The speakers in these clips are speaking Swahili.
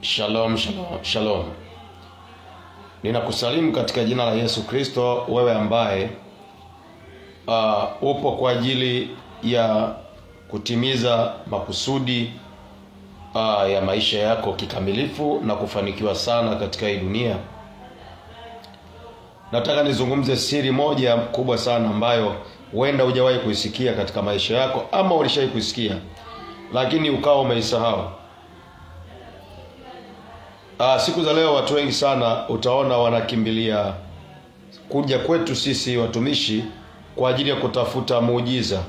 Shalom, shalom, shalom. Ninakusalimu katika jina la Yesu Kristo, wewe ambaye uh, upo kwa ajili ya kutimiza makusudi uh, ya maisha yako kikamilifu na kufanikiwa sana katika hii dunia. Nataka nizungumze siri moja kubwa sana ambayo huenda hujawahi kuisikia katika maisha yako ama ulishawahi kuisikia lakini ukawa umeisahau. Ah, siku za leo watu wengi sana utaona wanakimbilia kuja kwetu sisi watumishi kwa ajili ya kutafuta muujiza.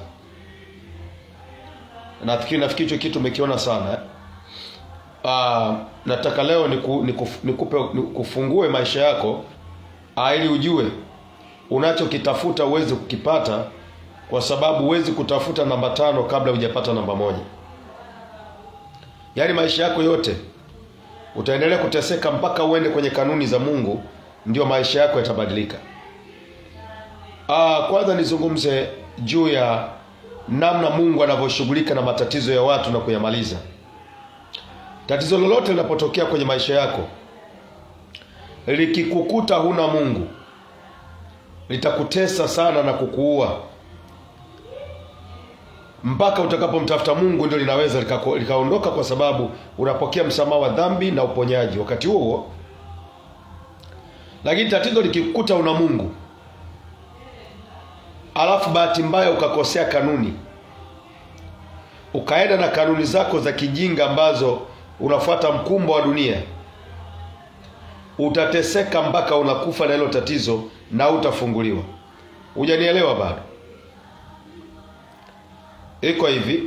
Nafikiri nafikiri hicho kitu umekiona sana eh? Ah, nataka leo niku, niku, nikupe nikufungue maisha yako ah, ili ujue unachokitafuta uweze kukipata, kwa sababu huwezi kutafuta namba tano kabla hujapata namba moja. Yaani maisha yako yote utaendelea kuteseka mpaka uende kwenye kanuni za Mungu, ndio maisha yako yatabadilika. Ah, kwanza nizungumze juu ya namna Mungu anavyoshughulika na matatizo ya watu na kuyamaliza. Tatizo lolote linapotokea kwenye maisha yako likikukuta huna Mungu, litakutesa sana na kukuua mpaka utakapomtafuta Mungu ndio linaweza likako- likaondoka, kwa sababu unapokea msamaha wa dhambi na uponyaji wakati huo huo. Lakini tatizo likikukuta una Mungu, alafu bahati mbaya ukakosea kanuni, ukaenda na kanuni zako za kijinga ambazo unafuata mkumbo wa dunia, utateseka mpaka unakufa na hilo tatizo na utafunguliwa. Hujanielewa bado? Iko hivi,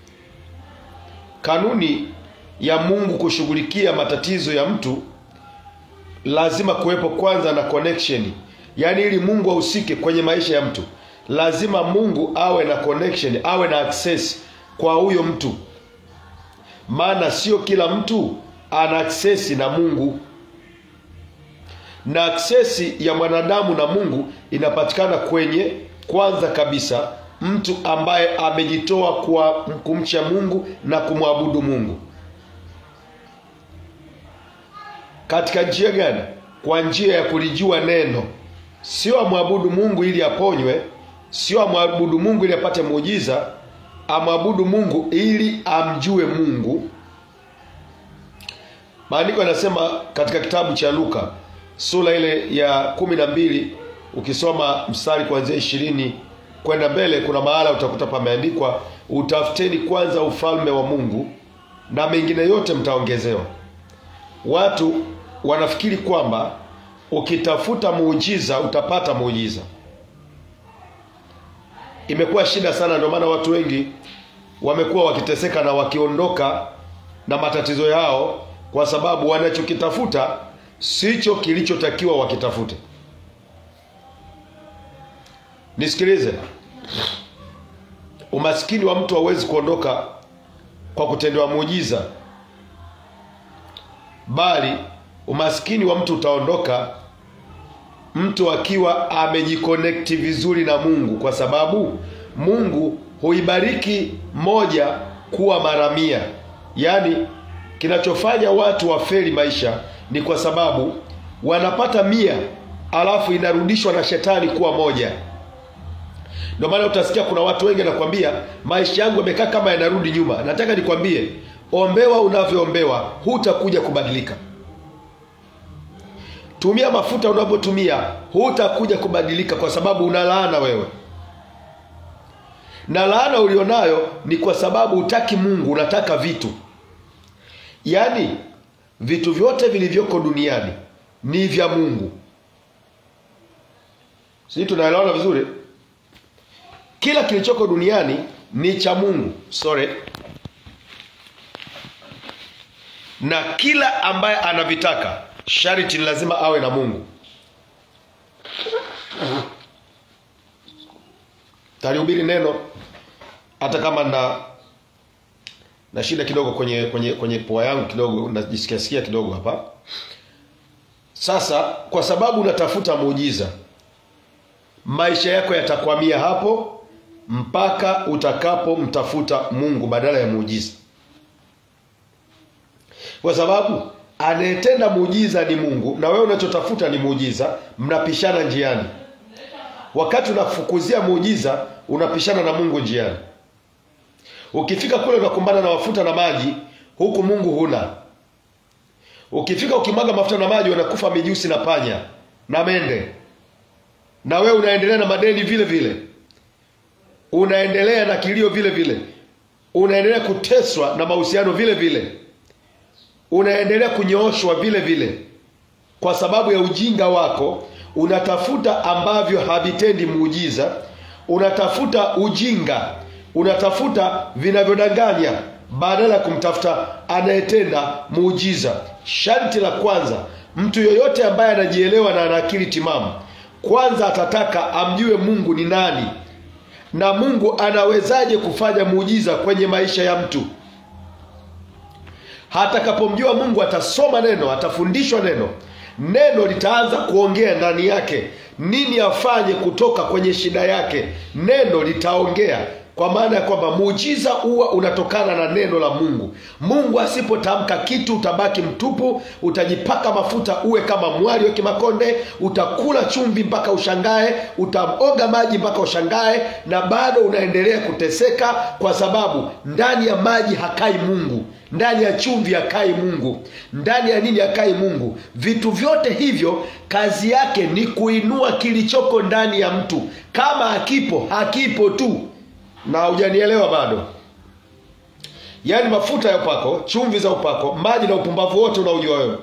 kanuni ya Mungu kushughulikia matatizo ya mtu lazima kuwepo kwanza na connection. Yaani ili Mungu ahusike kwenye maisha ya mtu, lazima Mungu awe na connection, awe na access kwa huyo mtu, maana sio kila mtu ana access na Mungu, na access ya mwanadamu na Mungu inapatikana kwenye kwanza kabisa mtu ambaye amejitoa kwa kumcha Mungu na kumwabudu Mungu. Katika njia gani? Kwa njia ya kulijua neno. Sio amwabudu Mungu ili aponywe, sio amwabudu Mungu ili apate muujiza, amwabudu Mungu ili amjue Mungu. Maandiko yanasema katika kitabu cha Luka sura ile ya kumi na mbili ukisoma mstari kuanzia ishirini kwenda mbele, kuna mahala utakuta pameandikwa, utafuteni kwanza ufalme wa Mungu na mengine yote mtaongezewa. Watu wanafikiri kwamba ukitafuta muujiza utapata muujiza. Imekuwa shida sana, ndio maana watu wengi wamekuwa wakiteseka na wakiondoka na matatizo yao, kwa sababu wanachokitafuta sicho kilichotakiwa wakitafute. Nisikilize, umaskini wa mtu hauwezi kuondoka kwa kutendewa muujiza, bali umaskini wa mtu utaondoka mtu akiwa amejikonekti vizuri na Mungu, kwa sababu Mungu huibariki moja kuwa mara mia. Yaani, kinachofanya watu wafeli maisha ni kwa sababu wanapata mia alafu inarudishwa na shetani kuwa moja. Ndio maana utasikia kuna watu wengi nakwambia, maisha yangu yamekaa kama yanarudi nyuma. Nataka nikwambie, ombewa unavyoombewa, hutakuja kubadilika. Tumia mafuta unavyotumia, hutakuja kubadilika, kwa sababu una laana wewe, na laana ulionayo ni kwa sababu hutaki Mungu, unataka vitu. Yaani vitu vyote vilivyoko duniani ni vya Mungu. Sisi tunaelewana vizuri? Kila kilichoko duniani ni cha Mungu, sorry, na kila ambaye anavitaka sharti ni lazima awe na Mungu. Talihubiri neno hata kama na na shida kidogo kwenye kwenye kwenye pua yangu kidogo, najisikia sikia kidogo hapa. Sasa kwa sababu unatafuta muujiza, maisha yako yatakwamia hapo mpaka utakapomtafuta Mungu badala ya muujiza. kwa sababu anayetenda muujiza ni mungu na wewe unachotafuta ni muujiza mnapishana njiani wakati unafukuzia muujiza unapishana na mungu njiani ukifika kule unakumbana na mafuta na maji huku mungu huna ukifika ukimwaga mafuta na maji wanakufa mijusi na panya na mende na wewe unaendelea na madeni vile vile unaendelea na kilio vile vile unaendelea kuteswa na mahusiano vile vile unaendelea kunyooshwa vile vile kwa sababu ya ujinga wako unatafuta ambavyo havitendi muujiza unatafuta ujinga unatafuta vinavyodanganya badala ya kumtafuta anayetenda muujiza sharti la kwanza mtu yoyote ambaye anajielewa na ana akili timamu kwanza atataka amjue mungu ni nani na mungu anawezaje kufanya muujiza kwenye maisha ya mtu hatakapomjua mungu atasoma neno atafundishwa neno neno litaanza kuongea ndani yake nini afanye kutoka kwenye shida yake neno litaongea kwa maana ya kwamba muujiza huwa unatokana na neno la mungu mungu asipotamka kitu utabaki mtupu utajipaka mafuta uwe kama mwali wa kimakonde utakula chumvi mpaka ushangae utaoga maji mpaka ushangae na bado unaendelea kuteseka kwa sababu ndani ya maji hakai mungu ndani ya chumvi hakai mungu ndani ya nini hakai mungu vitu vyote hivyo kazi yake ni kuinua kilichoko ndani ya mtu kama hakipo hakipo tu na hujanielewa bado yaani mafuta ya upako chumvi za upako maji na upumbavu wote unaojua wewe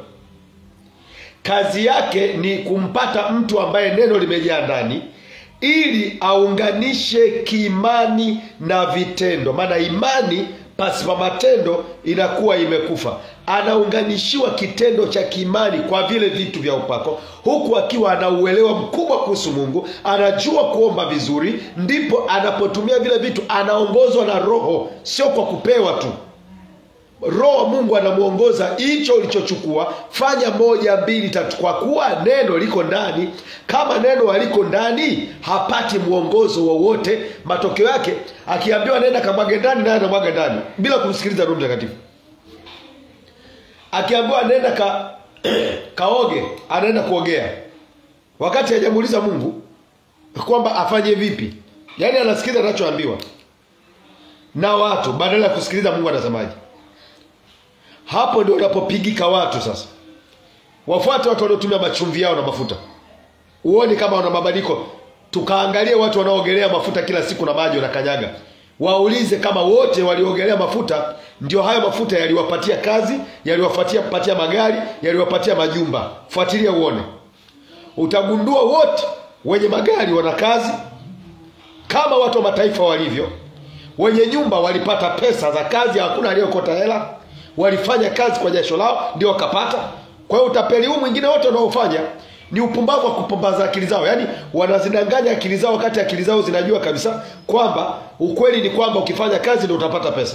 kazi yake ni kumpata mtu ambaye neno limejaa ndani ili aunganishe kiimani na vitendo maana imani pasipa matendo inakuwa imekufa anaunganishiwa kitendo cha kiimani kwa vile vitu vya upako huku akiwa ana uelewa mkubwa kuhusu mungu anajua kuomba vizuri ndipo anapotumia vile vitu anaongozwa na roho sio kwa kupewa tu roho wa mungu anamwongoza hicho ulichochukua fanya moja mbili tatu kwa kuwa neno liko ndani kama neno haliko ndani hapati mwongozo wowote matokeo yake akiambiwa nenda kamwage ndani naye anamwaga ndani bila kumsikiliza roho mtakatifu akiambiwa nenda ka kaoge anaenda kuogea wakati hajamuuliza mungu kwamba afanye vipi yaani anasikiliza anachoambiwa na watu badala ya kusikiliza mungu anasemaje hapo ndio unapopigika watu sasa wafuate watu wanaotumia machumvi yao na mafuta uone kama wana mabadiliko tukaangalie watu wanaoogelea mafuta kila siku na maji wanakanyaga waulize kama wote waliogelea mafuta ndio hayo mafuta yaliwapatia kazi yaliwapatia patia magari yaliwapatia majumba fuatilia uone utagundua wote wenye magari wana kazi kama watu wa mataifa walivyo wenye nyumba walipata pesa za kazi hakuna aliyokota hela walifanya kazi kwa jasho lao ndio wakapata kwa hiyo utapeli huu mwingine wote unaofanya ni upumbavu wa kupumbaza akili zao yaani wanazidanganya akili zao wakati akili zao zinajua kabisa kwamba ukweli ni kwamba ukifanya kazi ndio utapata pesa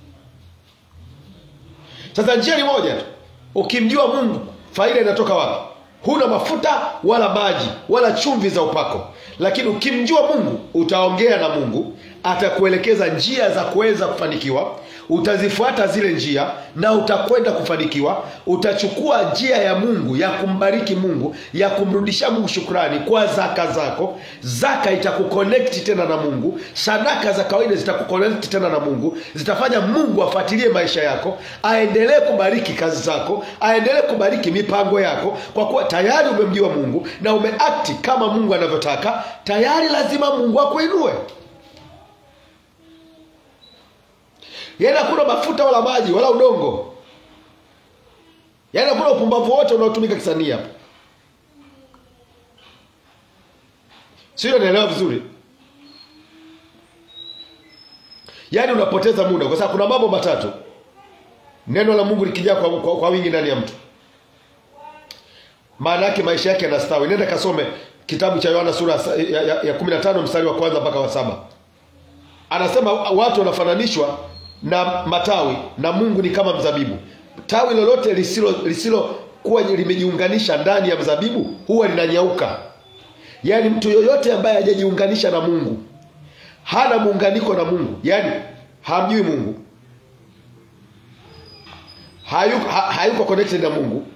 sasa njia ni moja tu ukimjua mungu faida inatoka wapi huna mafuta wala maji wala chumvi za upako lakini ukimjua mungu utaongea na mungu atakuelekeza njia za kuweza kufanikiwa utazifuata zile njia na utakwenda kufanikiwa utachukua njia ya mungu ya kumbariki mungu ya kumrudisha mungu shukrani kwa zaka zako zaka itakukonekti tena na mungu sadaka za kawaida zitakukonekti tena na mungu zitafanya mungu afuatilie maisha yako aendelee kubariki kazi zako aendelee kubariki mipango yako kwa kuwa tayari umemjua mungu na umeakti kama mungu anavyotaka tayari lazima mungu akuinue yaani hakuna mafuta wala maji wala udongo yaani hakuna upumbavu wote unaotumika kisanii hapa sio naelewa vizuri yaani unapoteza muda kwa sababu kuna mambo matatu neno la mungu likijaa kwa, kwa, kwa wingi ndani ya mtu maana yake maisha yake yanastawi nenda kasome kitabu cha yohana sura ya, ya, ya 15 mstari wa kwanza mpaka wa saba anasema watu wanafananishwa na matawi na mungu ni kama mzabibu tawi lolote lisilo lisilokuwa limejiunganisha ndani ya mzabibu huwa linanyauka yaani mtu yoyote ambaye hajajiunganisha na mungu hana muunganiko na mungu yaani hamjui mungu hayuko, ha, hayuko connected na mungu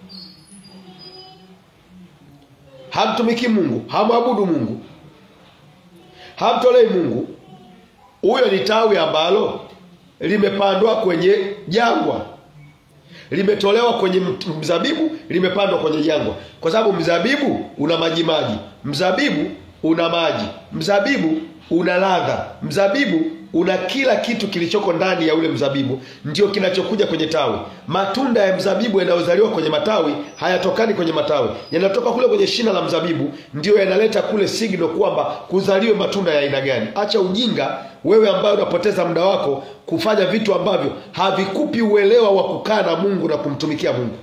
hamtumiki mungu hamwabudu mungu hamtolei mungu huyo ni tawi ambalo limepandwa kwenye jangwa limetolewa kwenye mt- mzabibu limepandwa kwenye jangwa kwa sababu mzabibu una majimaji mzabibu una maji mzabibu una ladha mzabibu una kila kitu kilichoko ndani ya ule mzabibu ndio kinachokuja kwenye tawi matunda ya mzabibu yanayozaliwa kwenye matawi hayatokani kwenye matawi yanatoka kule kwenye shina la mzabibu ndio yanaleta kule signal kwamba kuzaliwe matunda ya aina gani acha ujinga wewe ambaye unapoteza muda wako kufanya vitu ambavyo havikupi uelewa wa kukaa na mungu na kumtumikia mungu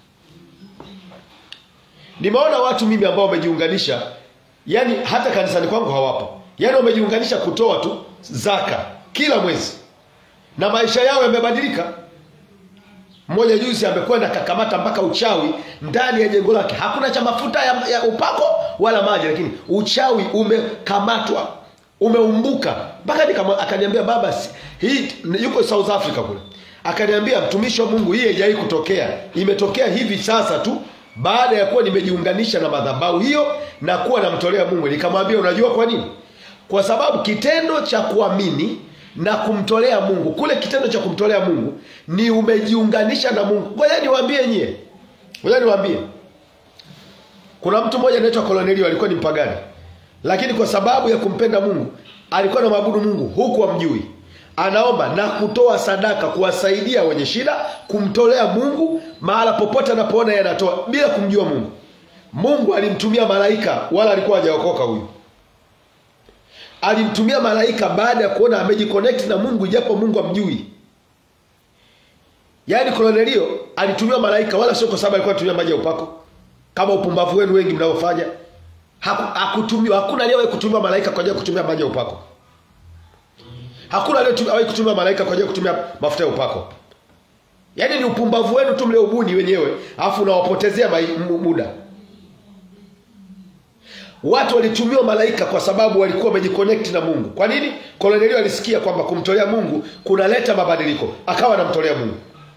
nimeona watu mimi ambao wamejiunganisha yani hata kanisani kwangu hawapo yani wamejiunganisha kutoa tu zaka kila mwezi na maisha yao yamebadilika mmoja juzi amekwenda kakamata mpaka uchawi ndani ya jengo lake hakuna cha mafuta ya, ya upako wala maji lakini uchawi umekamatwa umeumbuka mpaka nikama- akaniambia baba si- hii yuko south africa kule akaniambia mtumishi wa mungu hii haijawai kutokea imetokea hivi sasa tu baada ya kuwa nimejiunganisha na madhabahu hiyo na kuwa namtolea mungu nikamwambia unajua kwa nini kwa sababu kitendo cha kuamini na kumtolea mungu kule kitendo cha kumtolea mungu ni umejiunganisha na mungu ngoja niwaambie nyie ngoja niwaambie kuna mtu mmoja anaitwa kolonelio alikuwa ni mpagani lakini kwa sababu ya kumpenda mungu alikuwa na maabudu mungu huku amjui anaomba na kutoa sadaka kuwasaidia wenye shida kumtolea mungu mahala popote anapoona yeye anatoa bila kumjua mungu mungu alimtumia malaika wala alikuwa hajaokoka huyu alimtumia malaika baada ya kuona amejiconnect na mungu ijapo mungu amjui yaani kolonelio alitumiwa malaika wala sio kwa sababu alikuwa anatumia maji ya upako kama upumbavu wenu wengi mnaofanya Haku- hakutumiwa hakuna aliyewahi kutumiwa malaika kwa ajili ya kutumia maji ya upako hakuna aliyewahi kutumia malaika kwa ajili ya kutumia mafuta ya upako yaani ni upumbavu wenu tu mlioubuni wenyewe alafu unawapotezea mai- mu- muda watu walitumiwa malaika kwa sababu walikuwa wamejiconnect na mungu kwa nini kolonelio alisikia kwamba kumtolea mungu kunaleta mabadiliko akawa anamtolea mungu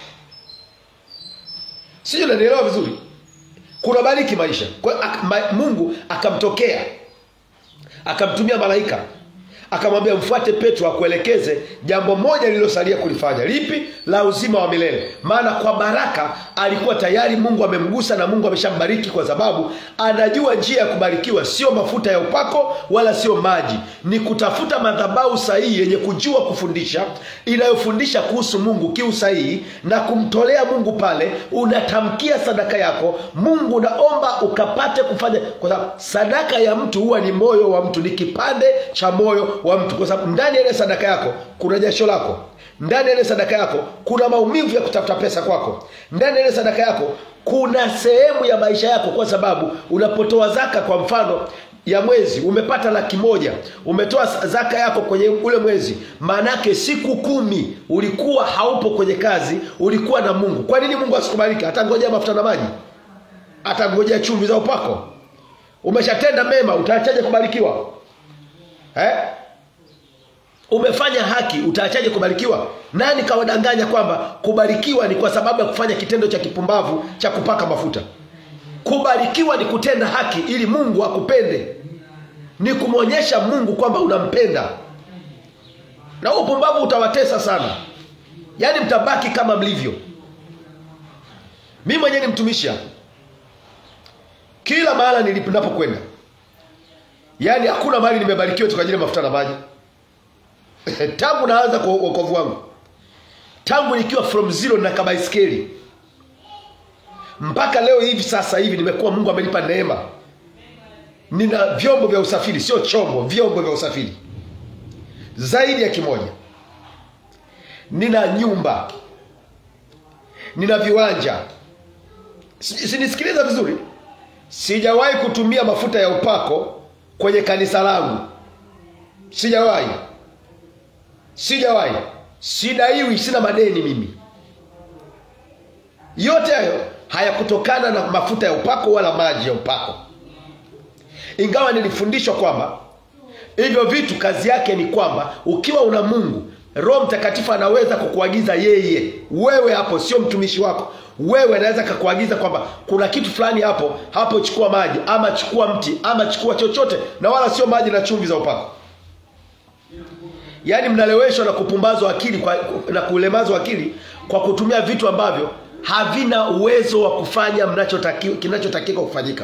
sijui nanielewa vizuri kunabariki maisha kwa, ak, ma, mungu akamtokea akamtumia malaika akamwambia mfuate petro akuelekeze jambo moja lililosalia kulifanya lipi la uzima wa milele maana kwa baraka alikuwa tayari mungu amemgusa na mungu ameshambariki kwa sababu anajua njia ya kubarikiwa sio mafuta ya upako wala sio maji ni kutafuta madhabahu sahihi yenye kujua kufundisha inayofundisha kuhusu mungu kiusahihi na kumtolea mungu pale unatamkia sadaka yako mungu naomba ukapate kufanya kwa sababu sadaka ya mtu huwa ni moyo wa mtu ni kipande cha moyo wa mtu kwa sababu ndani ya ile sadaka yako kuna jasho lako ndani ya ile sadaka yako kuna maumivu ya kutafuta pesa kwako ndani ya ile sadaka yako kuna sehemu ya maisha yako kwa sababu unapotoa zaka kwa mfano ya mwezi umepata laki moja umetoa zaka yako kwenye ule mwezi maanake siku kumi ulikuwa haupo kwenye kazi ulikuwa na mungu kwa nini mungu asikubariki atangojea mafuta na maji atangojea chumvi za upako umeshatenda mema utaachaje kubarikiwa eh? umefanya haki utaachaje kubarikiwa nani kawadanganya kwamba kubarikiwa ni kwa sababu ya kufanya kitendo cha kipumbavu cha kupaka mafuta kubarikiwa ni kutenda haki ili mungu akupende ni kumwonyesha mungu kwamba unampenda na huo upumbavu utawatesa sana yaani mtabaki kama mlivyo mi mwenyewe ni mtumishi hapa. kila mahala ninapokwenda yaani hakuna mahali nimebarikiwa tu kwa ajili ya mafuta na maji tangu naanza kwa uokovu wangu tangu nikiwa from zero na kabaiskeli mpaka leo hivi sasa hivi nimekuwa mungu amenipa neema nina vyombo vya usafiri sio chombo vyombo vya usafiri zaidi ya kimoja nina nyumba nina viwanja Si- sinisikiliza vizuri sijawahi kutumia mafuta ya upako kwenye kanisa langu sijawahi sijawahi sidaiwi sina madeni mimi yote hayo hayakutokana na mafuta ya upako wala maji ya upako ingawa nilifundishwa kwamba hivyo vitu kazi yake ni kwamba ukiwa una mungu roho mtakatifu anaweza kukuagiza yeye wewe hapo sio mtumishi wako wewe anaweza kakuagiza kwamba kuna kitu fulani hapo hapo chukua maji ama chukua mti ama chukua chochote na wala sio maji na chumvi za upako yaani mnaleweshwa na kupumbazwa akili kwa, na kulemazwa akili kwa kutumia vitu ambavyo havina uwezo wa kufanya mnachotakiwa kinachotakiwa kufanyika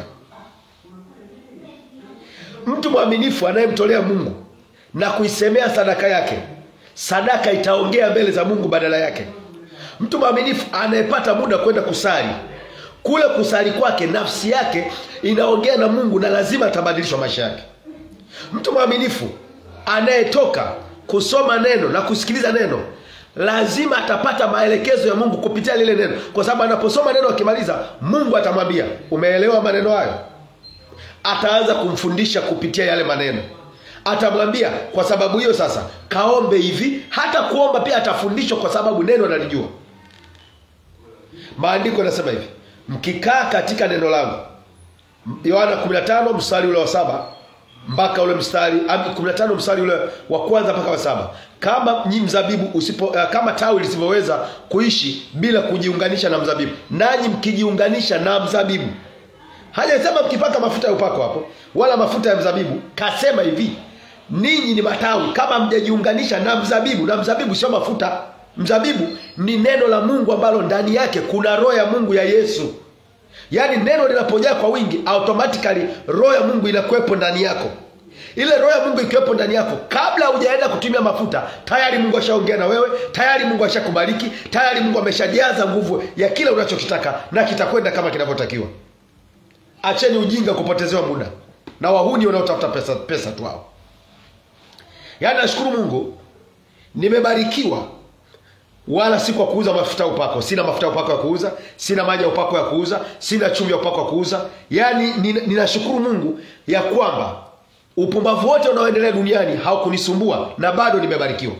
mtu mwaminifu anayemtolea mungu na kuisemea sadaka yake sadaka itaongea mbele za mungu badala yake mtu mwaminifu anayepata muda kwenda kusali kule kusali kwake nafsi yake inaongea na mungu na lazima atabadilishwa maisha yake mtu mwaminifu anayetoka kusoma neno na kusikiliza neno lazima atapata maelekezo ya mungu kupitia lile neno kwa sababu anaposoma neno akimaliza mungu atamwambia umeelewa maneno hayo ataanza kumfundisha kupitia yale maneno atamwambia kwa sababu hiyo sasa kaombe hivi hata kuomba pia atafundishwa kwa sababu neno analijua maandiko yanasema hivi mkikaa katika neno langu yohana 15 mstari ule wa saba mpaka ule mstari 15 mstari ule wa kwanza mpaka wa saba kama nyi mzabibu usipo uh, kama tawi lisivyoweza kuishi bila kujiunganisha na mzabibu nanyi mkijiunganisha na mzabibu hajasema mkipaka mafuta ya upako hapo wala mafuta ya mzabibu kasema hivi ninyi ni matawi kama mjajiunganisha na mzabibu na mzabibu sio mafuta mzabibu ni neno la mungu ambalo ndani yake kuna roho ya mungu ya yesu yaani neno linapojaa kwa wingi automatically roho ya mungu inakuwepo ndani yako ile roho ya mungu ikiwepo ndani yako kabla hujaenda kutumia mafuta tayari mungu ashaongea na wewe tayari mungu ashakubariki tayari mungu ameshajaza nguvu ya kile unachokitaka na kitakwenda kama kinavyotakiwa acheni ujinga kupotezewa muda na wahuni wanaotafuta pesa, pesa tu hao yaani nashukuru mungu nimebarikiwa wala si kwa kuuza mafuta ya upako sina mafuta ya upako ya kuuza sina maji ya upako ya kuuza sina chumvi ya upako ya kuuza yaani ninashukuru mungu ya kwamba upumbavu wote unaoendelea duniani haukunisumbua na bado nimebarikiwa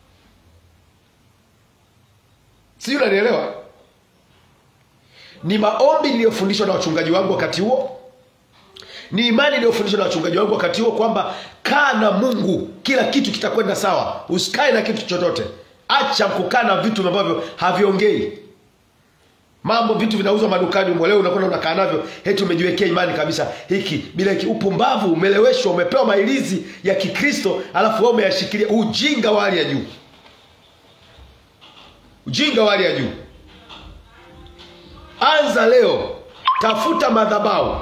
sijui unanielewa ni maombi niliyofundishwa na wachungaji wangu wakati huo ni imani iliyofundishwa na wachungaji wangu wakati huo kwamba kaa na mungu kila kitu kitakwenda sawa usikae na kitu chochote acha kukaa na vitu ambavyo haviongei mambo vitu vinauzwa madukani umo leo unakwenda unakaa navyo heti umejiwekea imani kabisa hiki bila hiki upumbavu umeleweshwa umepewa mailizi ya kikristo alafu wewe umeyashikilia ujinga wa hali ya juu ujinga wa hali ya juu anza leo tafuta madhabau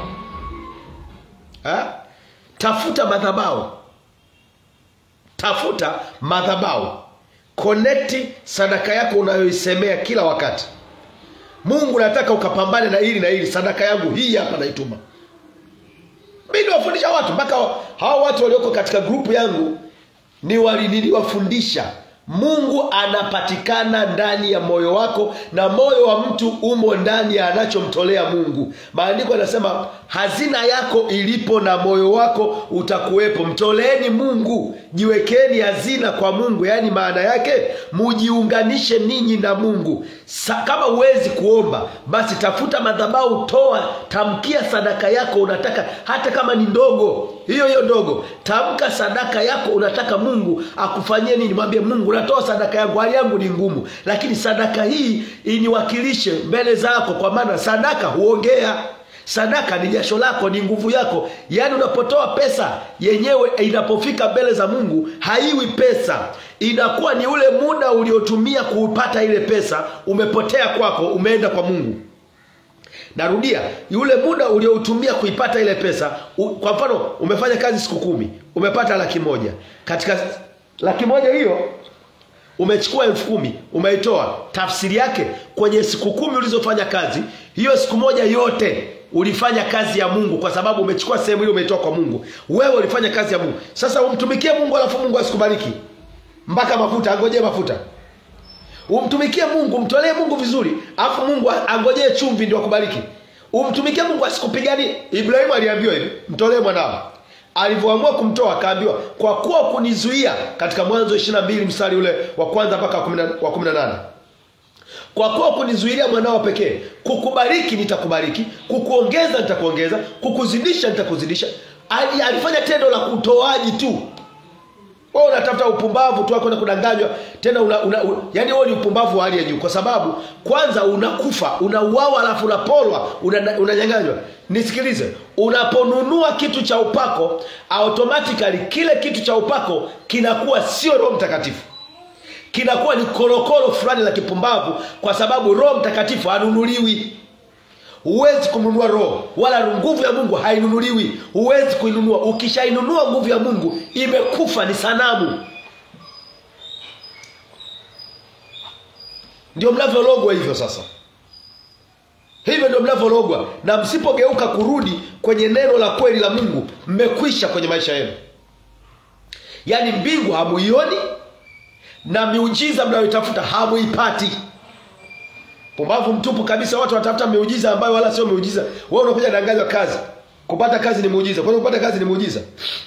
ha? tafuta madhabau tafuta madhabau konekti sadaka yako unayoisemea kila wakati mungu nataka ukapambane na hili na hili sadaka yangu hii hapa naituma mi niwafundisha watu mpaka hawa watu walioko katika grupu yangu ni wali niliwafundisha mungu anapatikana ndani ya moyo wako na moyo wa mtu umo ndani ya anachomtolea mungu maandiko yanasema hazina yako ilipo na moyo wako utakuwepo mtoleeni mungu jiwekeni hazina kwa mungu yaani maana yake mujiunganishe ninyi na mungu Sa, kama huwezi kuomba basi tafuta madhabau toa tamkia sadaka yako unataka hata kama ni ndogo hiyo hiyo ndogo tamka sadaka yako unataka mungu akufanyie nini mwambie mungu natoa sadaka yangu hali yangu ni ngumu lakini sadaka hii iniwakilishe mbele zako kwa maana sadaka huongea sadaka ni jasho lako ni nguvu yako yaani unapotoa pesa yenyewe inapofika mbele za mungu haiwi pesa inakuwa ni ule muda uliotumia kuupata ile pesa umepotea kwako umeenda kwa mungu narudia yule muda ulioutumia kuipata ile pesa u, kwa mfano umefanya kazi siku kumi umepata laki moja katika laki moja hiyo umechukua elfu kumi umeitoa tafsiri yake kwenye siku kumi ulizofanya kazi hiyo siku moja yote ulifanya kazi ya mungu kwa sababu umechukua sehemu ile umeitoa kwa mungu wewe ulifanya kazi ya mungu sasa umtumikie mungu alafu mungu asikubariki mpaka mafuta angojee mafuta umtumikie mungu umtolee mungu vizuri alafu mungu angojee chumvi ndio akubariki umtumikie mungu asikupigani ibrahimu aliambiwa hivi mtolee mwanao alivyoamua kumtoa akaambiwa kwa kuwa kunizuia katika mwanzo ishirina mbili mstari ule wa kwanza mpaka wa kumi na nane kwa kuwa kunizuilia mwanao pekee kukubariki nitakubariki kukuongeza nitakuongeza kukuzidisha nitakuzidisha alifanya tendo la utoaji tu wewe unatafuta upumbavu tu kwenda kudanganywa tena una, una, una yani wewe ni upumbavu wa hali ya juu kwa sababu kwanza unakufa unauawa alafu unapolwa unanyang'anywa una, una nisikilize unaponunua kitu cha upako automatically kile kitu cha upako kinakuwa sio roho mtakatifu kinakuwa ni korokoro fulani la kipumbavu kwa sababu roho mtakatifu hanunuliwi huwezi kununua roho wala nguvu ya mungu hainunuliwi huwezi kuinunua ukishainunua nguvu ya mungu imekufa ni sanamu ndio mnavyologwa hivyo sasa hivyo ndio mnavyologwa na msipogeuka kurudi kwenye neno la kweli la mungu mmekwisha kwenye maisha yenu yaani mbingu hamuioni na miujiza mnayoitafuta hamuipati pumbavu mtupu kabisa watu wanatafuta miujiza ambayo wala sio miujiza wewe unakuja danganywa kazi kupata kazi ni muujiza kwani kupata kazi ni muujiza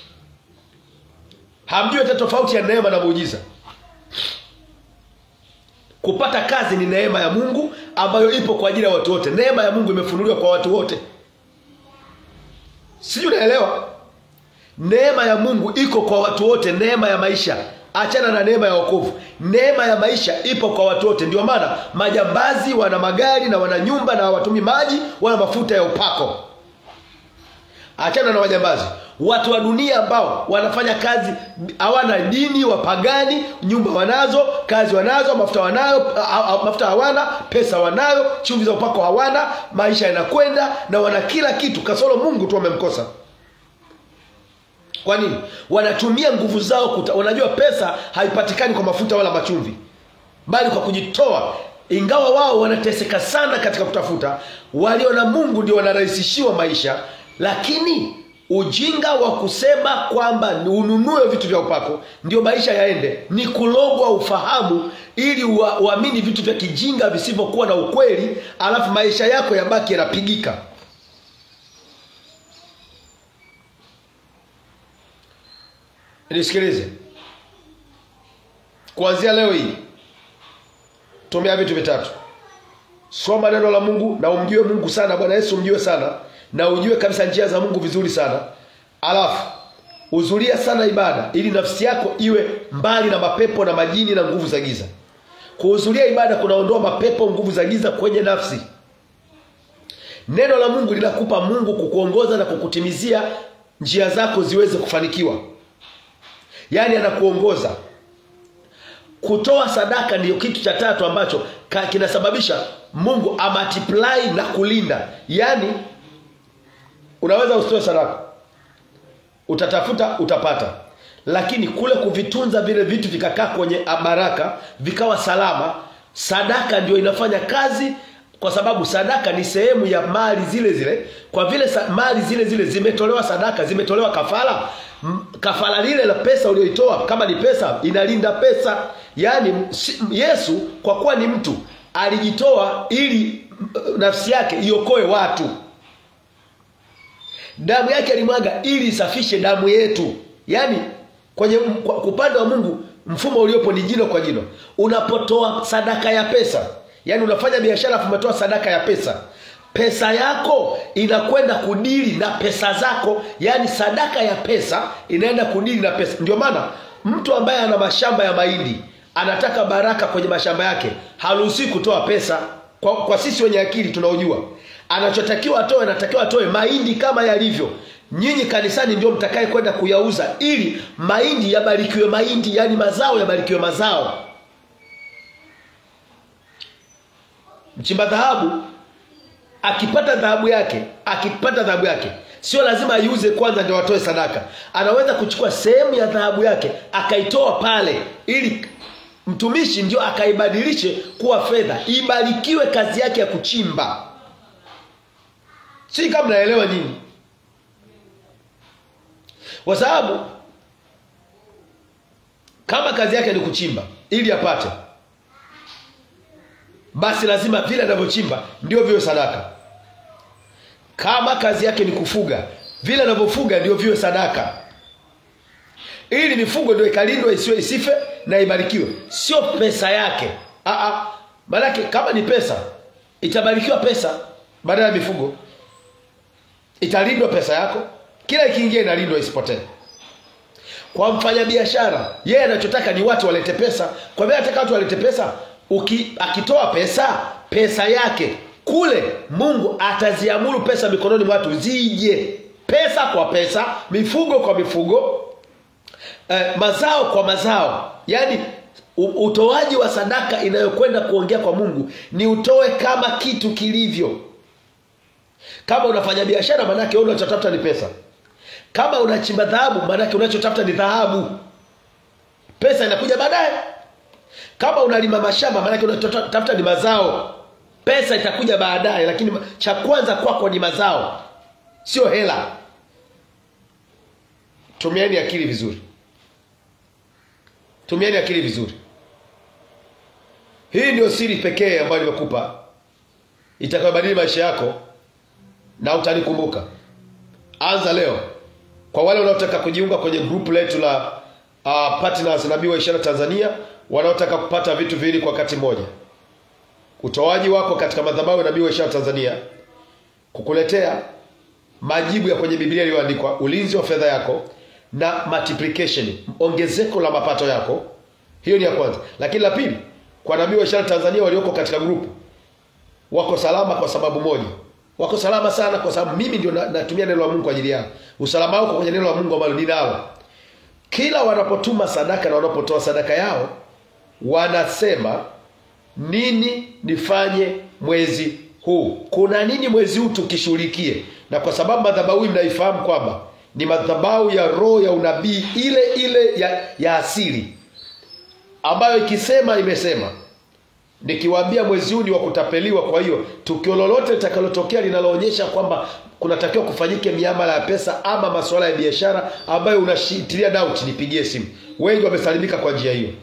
hamjui hata tofauti ya neema na muujiza kupata kazi ni neema ya mungu ambayo ipo kwa ajili ya watu wote neema ya mungu imefunuliwa kwa watu wote sijui unaelewa neema ya mungu iko kwa watu wote neema ya maisha achana na neema ya wokovu neema ya maisha ipo kwa watu wote ndio maana majambazi wana magari na wana nyumba na hawatumi maji wana mafuta ya upako achana na majambazi watu wa dunia ambao wanafanya kazi hawana dini wapagani nyumba wanazo kazi wanazo mafuta wanayo mafuta hawana pesa wanayo chumvi za upako hawana maisha yanakwenda na wana kila kitu kasoro mungu tu wamemkosa kwa nini wanatumia nguvu zao kuta, wanajua pesa haipatikani kwa mafuta wala machumvi bali kwa kujitoa ingawa wao wanateseka sana katika kutafuta walio na mungu ndio wanarahisishiwa maisha lakini ujinga wa kusema kwamba ununue vitu vya upako ndio maisha yaende ni kulogwa ufahamu ili uamini vitu vya kijinga visivyokuwa na ukweli alafu maisha yako yabaki yanapigika nisikilize kuanzia leo hii tumia vitu vitatu soma neno la mungu na umjue mungu sana bwana yesu umjue sana na ujue kabisa njia za mungu vizuri sana alafu huzulia sana ibada ili nafsi yako iwe mbali na mapepo na majini na nguvu za giza kuhudhuria ibada kunaondoa mapepo nguvu za giza kwenye nafsi neno la mungu linakupa mungu kukuongoza na kukutimizia njia zako ziweze kufanikiwa yaani anakuongoza kutoa sadaka ndiyo kitu cha tatu ambacho kinasababisha mungu amatiplai na kulinda yaani unaweza usitoe sadaka utatafuta utapata lakini kule kuvitunza vile vitu vikakaa kwenye baraka vikawa salama sadaka ndio inafanya kazi kwa sababu sadaka ni sehemu ya mali zile zile kwa vile sa, mali zile zile zimetolewa sadaka zimetolewa kafara kafara lile la pesa ulioitoa kama ni pesa inalinda pesa yaani yesu kwa kuwa ni mtu alijitoa ili nafsi yake iokoe watu damu yake alimwaga ili isafishe damu yetu yaani kwenye upande wa mungu mfumo uliopo ni jino kwa jino unapotoa sadaka ya pesa yaani unafanya biashara afu umetoa sadaka ya pesa pesa yako inakwenda kudili na pesa zako yaani sadaka ya pesa inaenda kudili na pesa ndio maana mtu ambaye ana mashamba ya mahindi anataka baraka kwenye mashamba yake haruhusiwi kutoa pesa kwa, kwa sisi wenye akili tunaojua anachotakiwa atoe anatakiwa atoe mahindi kama yalivyo nyinyi kanisani ndio mtakaye kwenda kuyauza ili mahindi yabarikiwe mahindi yaani mazao yabarikiwe mazao mchimba dhahabu akipata dhahabu yake akipata dhahabu yake sio lazima aiuze kwanza ndio watoe sadaka anaweza kuchukua sehemu ya dhahabu yake akaitoa pale ili mtumishi ndio akaibadilishe kuwa fedha ibarikiwe kazi yake ya kuchimba si kama mnaelewa nyinyi kwa sababu kama kazi yake ni kuchimba ili apate basi lazima vile anavyochimba ndio viwe sadaka kama kazi yake ni kufuga vile anavyofuga ndio viwe sadaka ili mifugo ndio ikalindwe isiwe isife na ibarikiwe sio pesa yake Aa, maanake kama ni pesa itabarikiwa pesa badala ya mifugo italindwa pesa yako kila ikiingia inalindwa isipotee kwa mfanyabiashara yeye anachotaka ni watu walete pesa kwa vile anataka watu walete pesa uki, akitoa pesa pesa yake kule mungu ataziamuru pesa mikononi mwa watu zije pesa kwa pesa mifugo kwa mifugo eh, mazao kwa mazao yaani u- utoaji wa sadaka inayokwenda kuongea kwa mungu ni utoe kama kitu kilivyo kama unafanya biashara maanake wewe unachotafuta ni pesa kama unachimba dhahabu maanake unachotafuta ni dhahabu pesa inakuja baadaye kama unalima mashamba maanake unachotafuta ni mazao pesa itakuja baadaye lakini cha kwanza kwako ni mazao sio hela tumieni akili vizuri tumieni akili vizuri hii ndio siri pekee ambayo nimekupa itakayobadili maisha yako na utanikumbuka anza leo kwa wale wanaotaka kujiunga kwenye grupu letu la uh, partners nabii wa ishara tanzania wanaotaka kupata vitu viwili kwa wakati mmoja utoaji wako katika madhabahu ya nabii wa ishara tanzania kukuletea majibu ya kwenye biblia iliyoandikwa ulinzi wa fedha yako na multiplication ongezeko la mapato yako hiyo ni ya kwanza lakini la pili kwa nabii wa ishara tanzania walioko katika grupu wako salama kwa sababu moja wako salama sana kwa sababu mimi ndio na- natumia neno la mungu kwa ajili yao usalama wako kwenye neno la mungu ambalo ninalo kila wanapotuma sadaka na wanapotoa sadaka yao wanasema nini nifanye mwezi huu kuna nini mwezi huu tukishughulikie na kwa sababu madhabahu hii mnaifahamu kwamba ni madhabahu ya roho ya unabii ile ile ya, ya asili ambayo ikisema imesema nikiwaambia mwezi huu ni wa kutapeliwa kwa hiyo tukio lolote litakalotokea linaloonyesha kwamba kunatakiwa kufanyike miamala ya pesa ama masuala ya biashara ambayo unashitilia doubt nipigie simu wengi wamesalimika kwa njia hiyo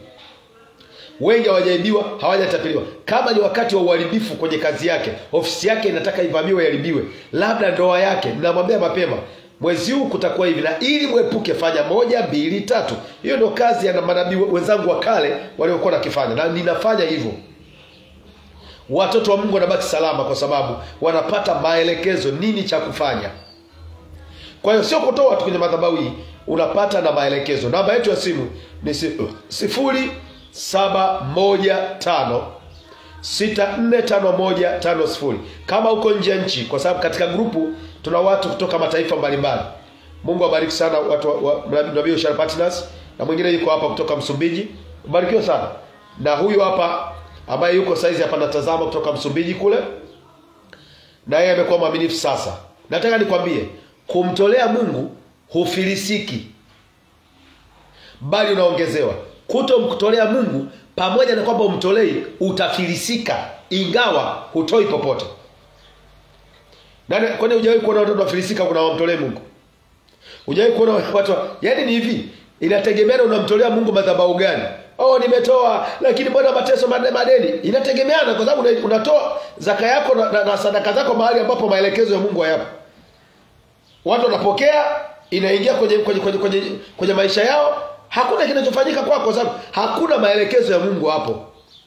wengi hawajaibiwa hawajatapeliwa kama ni wakati wa uharibifu kwenye kazi yake ofisi yake inataka ivamiwe iharibiwe labda ndoa yake mnamwambia mapema mwezi huu kutakuwa hivi na ili mwepuke fanya moja mbili tatu hiyo ndio kazi ya manabii wenzangu wa kale waliokuwa nakifanya na ninafanya hivyo watoto wa mungu wanabaki salama kwa sababu wanapata maelekezo nini cha kufanya kwa hiyo sio kutoa tu kwenye madhabahu hii unapata na maelekezo namba yetu ya simu ni si- sifuri saba moja tano sita nne tano moja tano sifuri kama uko nje ya nchi kwa sababu katika grupu tuna watu kutoka mataifa mbalimbali mungu abariki sana watu wa- wa nabii Ishara partners na mwingine yuko hapa kutoka msumbiji barikiwe sana na huyu hapa ambaye yuko saizi hapa natazama kutoka msumbiji kule na yeye amekuwa mwaminifu sasa nataka nikwambie kumtolea mungu hufilisiki bali unaongezewa kutomtolea mungu pamoja na kwamba umtolei utafilisika ingawa hutoi popote Nani- kwani hujawahi kuona watoto wafilisika kuna wamtolee mungu hujawahi kuona watu wa- yaani ni hivi inategemeana unamtolea mungu madhabahu gani oh nimetoa lakini mbona mateso made- madeni inategemeana kwa sababu una- unatoa zaka yako na, na, na sadaka zako mahali ambapo maelekezo ya mungu hayapo watu wanapokea inaingia kwenye kwenye, kwenye, kwenye, kwenye maisha yao hakuna kinachofanyika kwako kwa sababu hakuna maelekezo ya mungu hapo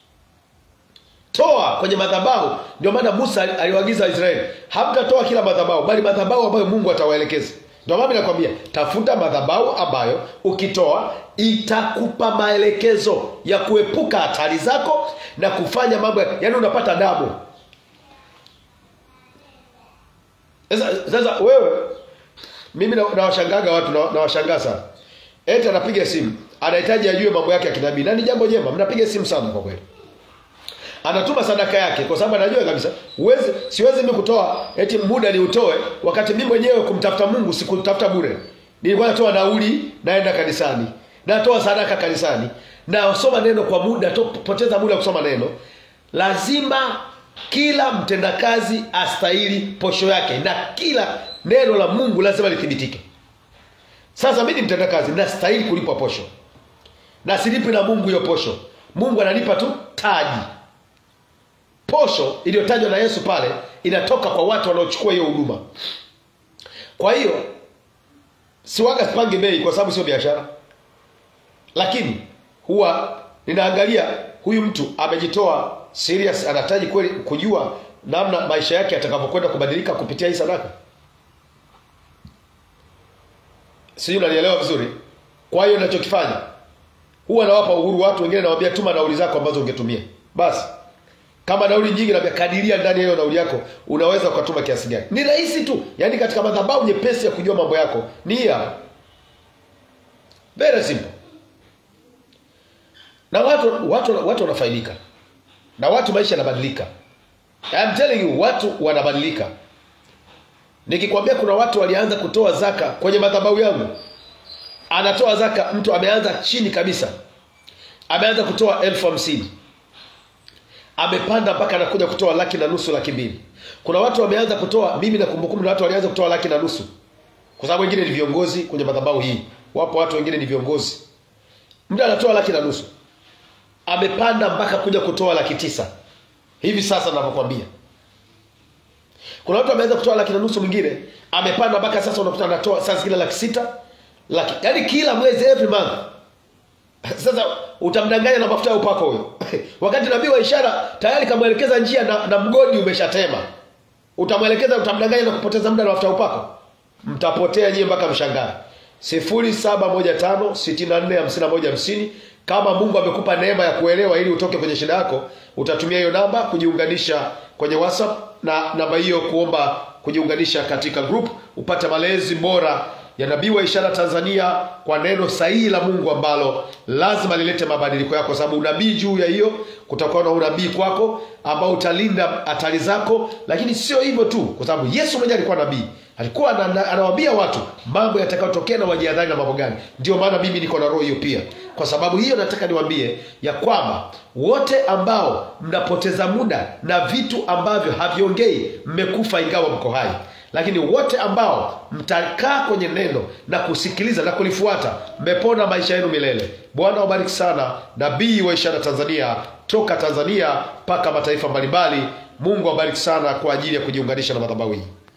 toa kwenye madhabahu ndio maana musa ali- aliwaagiza waisraeli hamtatoa kila madhabahu bali madhabahu ambayo mungu atawaelekeza ndio maana nakwambia tafuta madhabahu ambayo ukitoa itakupa maelekezo ya kuepuka hatari zako na kufanya mambo ya- yaani unapata damu sasa sasa wewe mimi na- nawashangaga watu na- nawashangaa sana eti anapiga simu anahitaji ajue mambo yake ya kinabii na ni jambo jema mnapiga simu sana kwa kweli anatuma sadaka yake kwa sababu anajua kabisa uwezi siwezi mimi kutoa eti muda ni utoe wakati mimi mwenyewe kumtafuta mungu sikutafuta bure nilikuwa natoa nauli naenda kanisani natoa sadaka kanisani nasoma neno kwa muda to, poteza muda kusoma neno lazima kila mtendakazi astahili posho yake na kila neno la mungu lazima lithibitike sasa mi ni mtendakazi nastahili kulipwa posho na silipi na mungu hiyo posho mungu ananipa tu taji posho iliyotajwa na yesu pale inatoka kwa watu wanaochukua hiyo huduma kwa hiyo siwaga sipangi bei kwa sababu sio biashara lakini huwa ninaangalia huyu mtu amejitoa serious anahitaji kweli kujua namna maisha yake atakavyokwenda kubadilika kupitia hii sadaka sijui unanielewa vizuri kwa hiyo ninachokifanya huwa nawapa uhuru watu wengine nawaambia tuma nauli zako ambazo ungetumia basi kama nauli nyingi naambia kadiria ndani ya hiyo nauli yako unaweza ukatuma kiasi gani ni rahisi tu yaani katika madhabahu nyepesi ya kujua mambo yako ni hii hapa very simple na watu watu watu wanafaidika na watu maisha yanabadilika I'm telling you watu wanabadilika nikikwambia kuna watu walianza kutoa zaka kwenye madhabahu yangu anatoa zaka mtu ameanza chini kabisa ameanza kutoa elfu hamsini amepanda mpaka anakuja kutoa laki na nusu laki mbili kuna watu wameanza kutoa mimi na kumbukumbu na watu walianza kutoa laki na nusu kwa sababu wengine ni viongozi kwenye madhabahu hii wapo watu wengine ni viongozi mtu anatoa laki na nusu amepanda mpaka kuja kutoa laki tisa hivi sasa navyokwambia kuna watu wameanza kutoa laki na nusu mwingine amepanda mpaka sasa unakuta anatoa saa zingine laki sita laki yaani kila mwezi every month sasa utamdanganya na mafuta ya upako huyo wakati nabii wa ishara tayari kamwelekeza njia na, na mgodi umeshatema utamwelekeza utamdanganya na kupoteza muda na mafuta ya upako mtapotea nyie mpaka mshangae sifuri saba moja tano sitini na nne hamsini na moja hamsini kama mungu amekupa neema ya kuelewa ili utoke kwenye shida yako utatumia hiyo namba kujiunganisha kwenye whatsapp na namba hiyo kuomba kujiunganisha katika group upate malezi bora ya nabii wa ishara tanzania kwa neno sahihi la mungu ambalo lazima lilete mabadiliko yako sababu unabii juu ya hiyo kutakuwa na unabii kwako ambao utalinda hatari zako lakini sio hivyo tu kwa sababu yesu mwenyewe alikuwa nabii alikuwa anawaambia watu mambo yatakayotokea na wajiadhari na mambo gani ndio maana mimi niko na roho hiyo pia kwa sababu hiyo nataka niwaambie ya kwamba wote ambao mnapoteza muda na vitu ambavyo haviongei mmekufa ingawa mko hai lakini wote ambao mtakaa kwenye neno na kusikiliza na kulifuata mmepona maisha yenu milele bwana wabariki sana nabii wa ishara tanzania toka tanzania mpaka mataifa mbalimbali mungu awabariki sana kwa ajili ya kujiunganisha na madhabahu hii